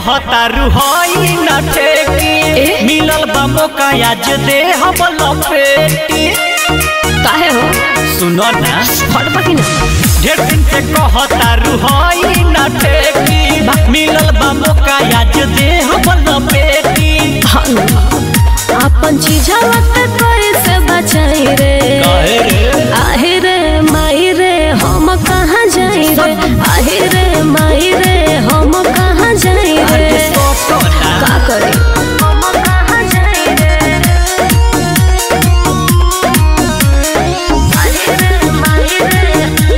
कहता रुहई न ठेकी मिलल बा मौका आज दे हम लपेटी काहे हो सुनो ना फट बाकी ना ढेर दिन से कहता रुहई न ठेकी मिलल बा मौका आज दे हम लपेटी हाँ ना। अपन चीजवा के कैसे बचाई रे काहे रे आहे रे माई रे हम कहाँ जाई रे आहे रे माई रे हम कहाँ जाई रे अरे सोचो ना का करे हम कहाँ जाई रे आहे रे माई रे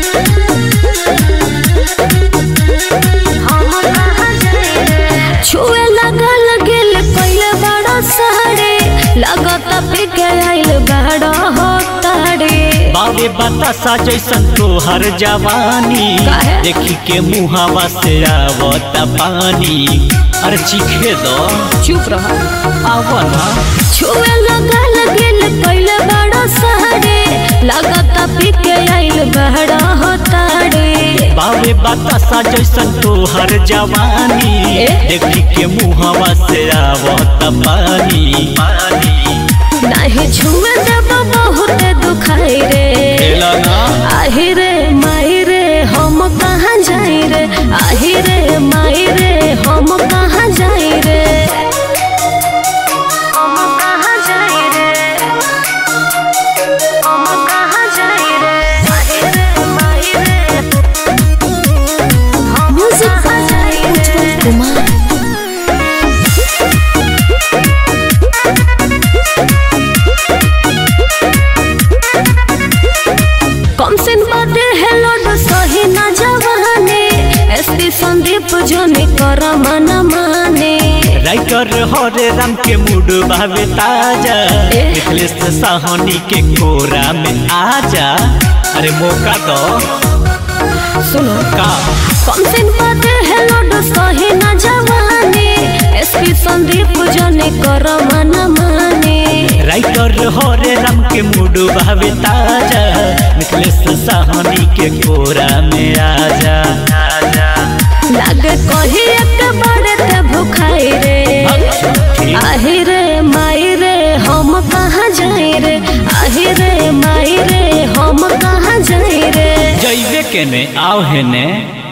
हम कहाँ जाई रे छुए लगल गेल पहिले बड़ा साड़े लगत पिके आइल बड़ा हो ताड़े बाबे बतासा जैसन तोहर जवानी काहे? देखी के मुहावा से आवत पानी अरे चीखे दो चुप रह आवना छुए लगल गेल पहिले बड़ा साड़े लगत पिके आइल बड़ा हो ताड़े बाबे बतासा जैसन तोहर जवानी ए? देखी के मुहावा से आवत पानी पानी नाही छुए जब बहुत दुखाई रे खेला ना आही रे माई रे हम कहाँ जाई रे आही रे माई रे हम कहाँ जाई रे हम कहाँ जाई रे हम कहाँ जाई रे आही रे माई रे हम कहाँ जाई रे कुमार कम सिन बाटे हेलो ड सही ना जवाने एसपी संदीप जोने कर मन माने राइटर हरे राम के मूड भावे ताजा ए? मिथलेश साहनी के कोरा में आजा अरे मौका दो सुनो का कम सिन बाटे हेलो ड सही ना जवाने एसपी संदीप जोने कर मन माने राइटर हरे राम के मूड भावे ताजा मिथलेश साहनी के कोरा में आजा आजा लागे कही एक बारे ते भुखाई रे ठीक आही रे माई रे हम कहाँ जाई रे आही रे माई रे हम कहाँ जाई रे जैबे के ने आओ है ने